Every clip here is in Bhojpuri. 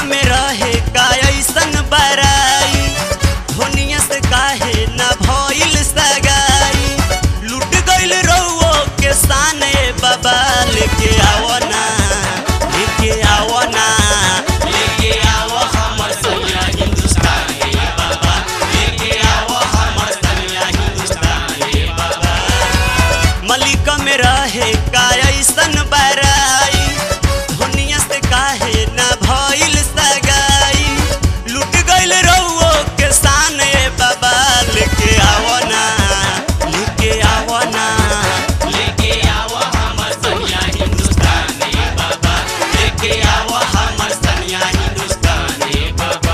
में रहे का ऐसन बराई धुनिया से काहे ना भइल सगाई लूट गइल रउओ के साने बाबा लेके आवो ना लेके आवो ना लेके आवो हमर सैया हिंदुस्तान हे बाबा लेके आवो हमर सैया हिंदुस्तान हे बाबा मलिक में रहे का ऐसन बराई दुनिया से काहे ना भइल सगाई लूट गइल रउओ के साने बाबा लेके आवो ना लेके आवो ना लेके आवो हमर सैया हिंदुस्तान हे बाबा लेके आवो हमर सैया हिंदुस्तान हे बाबा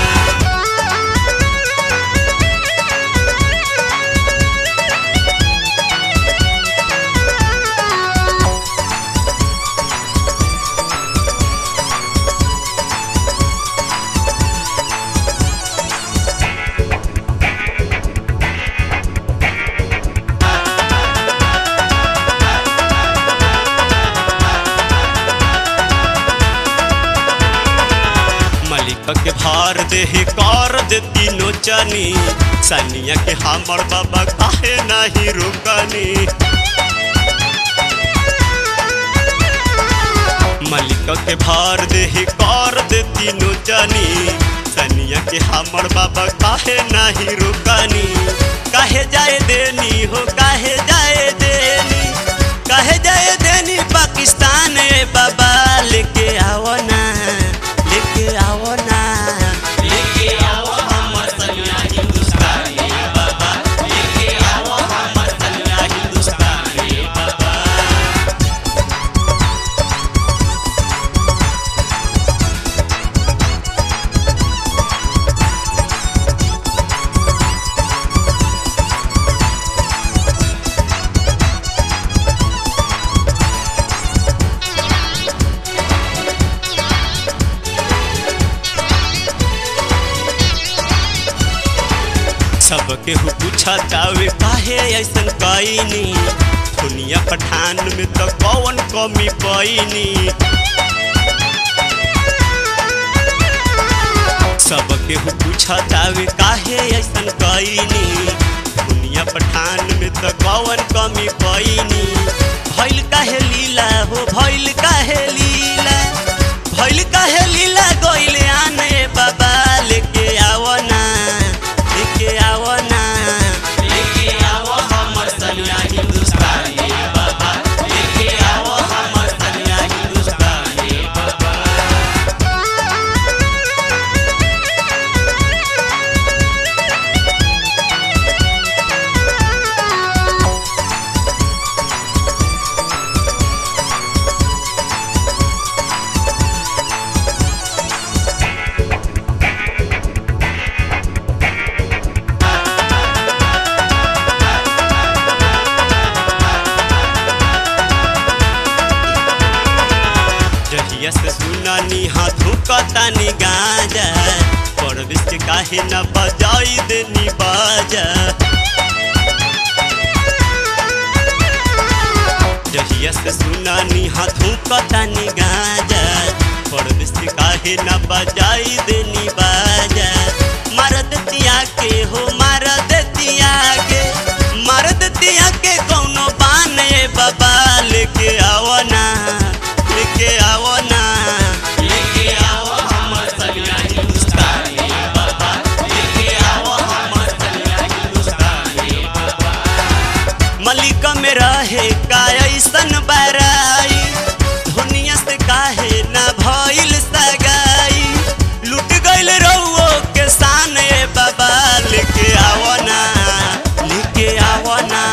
मलिक के भार देहे कर दे तीनों चनी सनिया के हमर बाबा काहे नहीं रुकनी मलिक के भार देहे कर दे तीनों चनी सनिया के हमर बाबा काहे नहीं रुकनी काहे जाए देनी हो काहे जाए देनी काहे जाए देनी पाकिस्तान ए बाबा लेके आओ ना लेके आओ ना लेके आओ हमर सैया हिंदुस्तान ए बाबा लेके आओ हमर सैया हिंदुस्तान ए बाबा सबके हु पूछा जावे काहे ऐसन कईनी दुनिया पठान में तो कौन कमी पैनी सबके हु पूछा जावे काहे ऐसन कईनी दुनिया पठान में तो कौन कमी पैनी भइल काहे लीला हो भइल काहे लीला भइल काहे लीला गइले आने बाबा लेके आवो ना लेके आवो ना लेके आवो हमर सैया हिंदुस्तान हे बाबा लेके आवो हमर सैया हिंदुस्तान हे बाबा जहिया से सुनानी हाथों कतानी गाजा परविश के काहे न बजाई देनी बाजा जहिया से सुनानी हाथों कतानी गाजा परविश के काहे न बजाई देनी बाजा मार देतिया के हो मार देतिया के मार देतिया के कौनो बाने बाबा लेके आओ ना लेके आओ ना लेके आओ हमर सैया हिंदुस्तान हे बाबा लेके आओ हमर सैया हिंदुस्तान हे बाबा मलिक में रहे का ऐसन बराई दुनिया से काहे ना भइल सगाई लूट गइल रउओ के साने बाबा लेके आओ ना लेके आओ ना